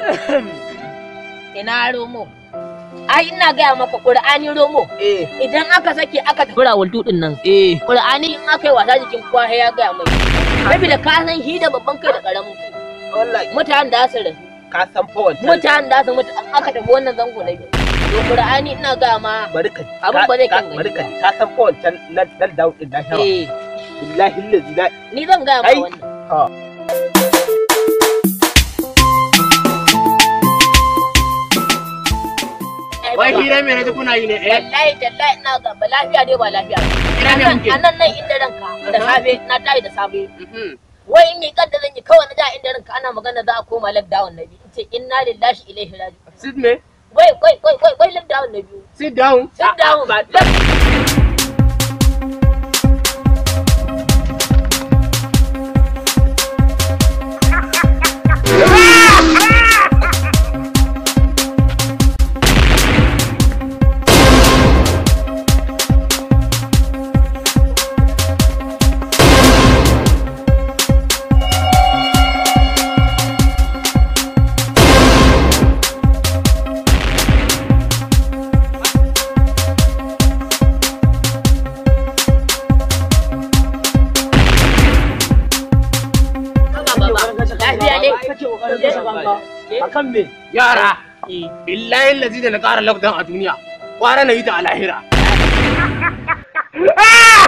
ina romo ai ina gaya maka qur'ani romo eh idan aka sake aka tafi rawaltu din nan eh qur'ani in aka yi wasa jikin kowa sai ya gaya mai saboda ka san shi da babban kai da karamin kai wallahi mutanen da su rasu ka san fa wancan mutanen da su mutu an aka tafi wannan zango na biyu to qur'ani ina gaya ma bari ka Abin ba zai kan gani bari ka ba. ka san fa wancan nan nan da din da shawa eh billahi allazi la ni zan gaya ma Ai. wannan ha Ai, Wai baba. hira me naji kuna yi ne eh? wallahi tallahi ina ga ba lafiya dai ba lafiya Ina ne kuke? a nan nan inda ranka da safe na tayi da safe Mhm. wai in yi kadda zan yi kawai na da inda ranka ana magana za a koma lockdown na biyu in ce inna lillahi ilaihi raji'un Sit me? wai wai wai wai wai lockdown na biyu Sit down. sit down lafiya ne akan me Yara, billahi lazi da na ƙara lockdown a duniya, kwara na yi ta a lahira.